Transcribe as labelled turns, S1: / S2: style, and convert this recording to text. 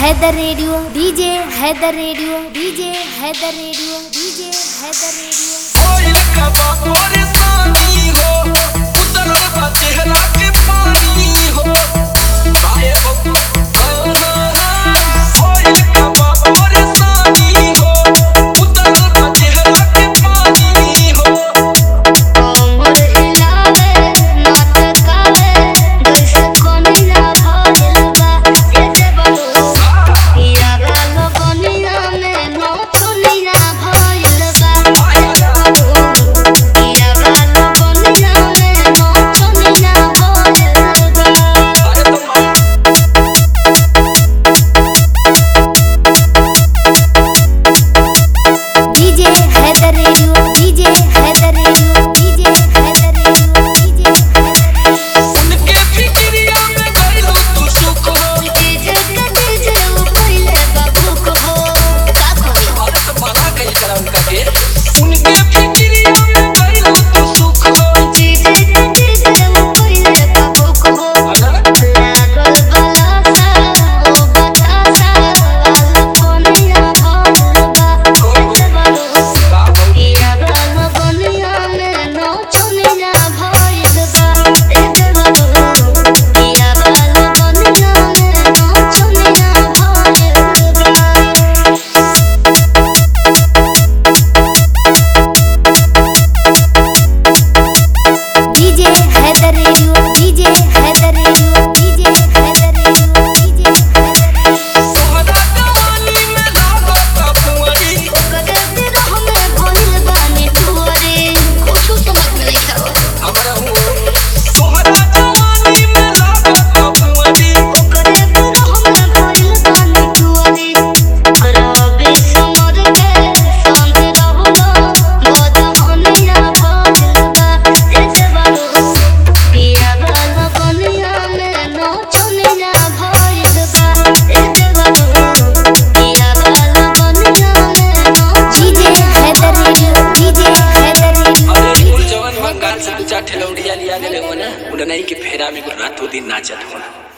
S1: Haider radio DJ Haider radio DJ Haider radio DJ Haider radio
S2: ओइल का बापोरे सानी हो उतरल बा चेहरा के पानी हो आए हो ओइल का बापोरे सानी हो उतरल बा चेहरा के पानी हो
S3: कमर हिलावे नाटकावे जैसे कोनिया भइल बा जैसे बनो पिया गालो कोनिया में नौचनिया भइल बा पिया गालो कोनिया में नौचनिया भइल बा
S2: अरे तुम
S1: DJ Haider radio DJ Haider radio DJ Haider radio DJ Haider radio
S2: उनके फिक्रिया में गइलो तू सुख हो
S3: डीजे का डीजे उ पहिले बाबू को हो का करी
S2: अरे तो मना कइल करा उनका के उनके फिक्रिया में गइलो तू सुख हो
S3: डीजे का डीजे उ पहिले बाबू को हो
S2: अरे
S3: लागल बलासा ओ बतासा वाला कोनिया भइल बा जैसे बनो
S2: बाबू
S3: पिया गालो कोनिया में नौचनिया भइल बा जैसे बनो पिया गालो कोनिया में नौचनिया भइल बा
S1: DJ Haider radio DJ Haider radio DJ Haider radio DJ Haider radio
S2: तोहरा जवानी में लागत फुंवरी
S3: ओकरे बिरह में भइल बानी टुअरे कुछु समझ में नहीं आवत
S2: हमरा हो तोहरा जवानी में लागत फुंवरी
S3: ओकरे बिरह में भइल बानी टुअरे रबी समर के संग रहलो बदहनिया भइल बा जैसे बालो पिया वाला बनिया में नौचनिया भइल बा जैसे बालो पिया वाला बनिया में
S1: डीजे
S3: नौचनिया
S1: Haider radio DJ Haider radio
S2: अरे कुल जवान बंगाल से दू चार ठेलौड़िया लिया गेले हो ना उड़नई के फेरा में रातों दिन नाचत हो